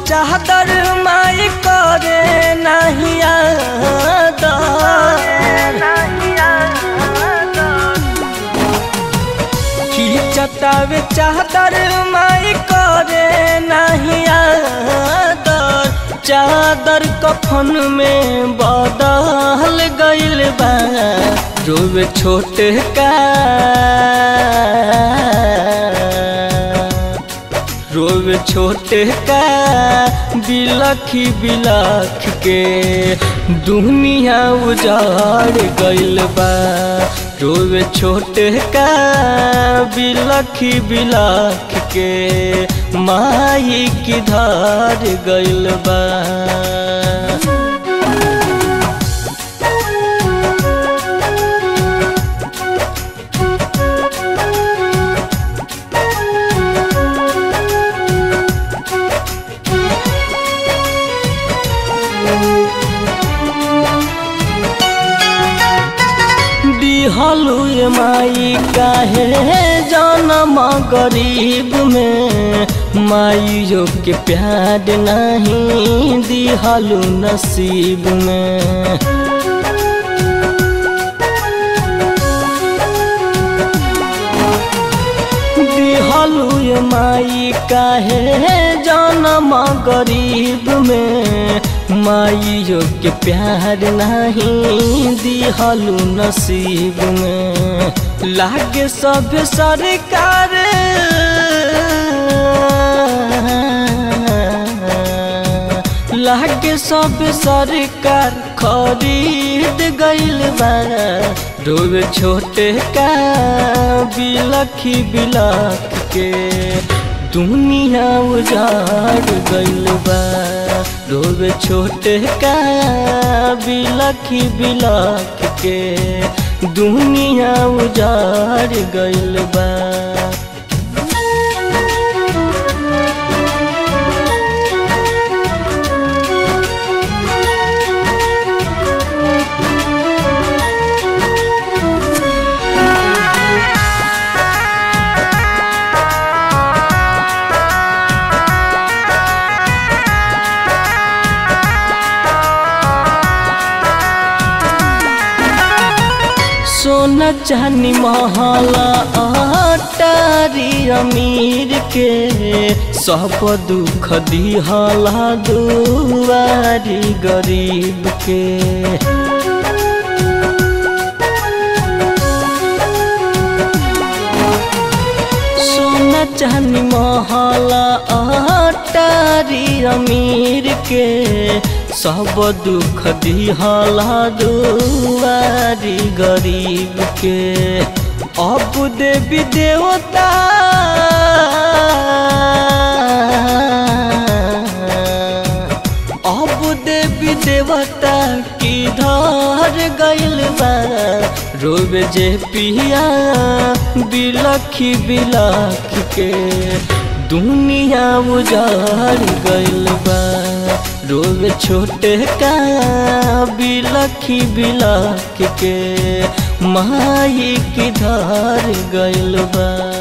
चादर माई करे नहीं खींचतावे चादर माई करे नहीं आदर चादर कफन में बदल गइल बा रोवे छोटे का रोवे छोटे का बिलखी बिलख के दुनिया उजाड़ गइल बा रोवे छोटे का बिलखी बिलख के माई की धार गइल बा दिहलु माई काहे जन्म गरीब में माइयो के प्यार नहीं दिहलु नसीब में दिहलु माई काहे जन्म गरीब में माइयो के प्यार नहीं दिहलु नसीब में लागे सब सरकार लागे सब सरकार खरीद गइल बा रोवे छोटे का बिलखी बिलख के दुनिया उजाड़ गइल बा रोवे छोटे का बिलखी बिलख के दुनिया उजाड़ गइल बा सोना चानी महला अटारी अमीर के सब दुख दिहला दुआरी गरीब के सोना चानी महला अटारी अमीर के सब दुख दिहला दुआरी गरीब के अब देवी देवता अब देवी देवता की धर गइल बा रोवे जे पिया बिलखी बिलख के दुनिया उजाड़ गइल बा रोवे छोटे का बिलखी बिलख के माई की धार गइल बा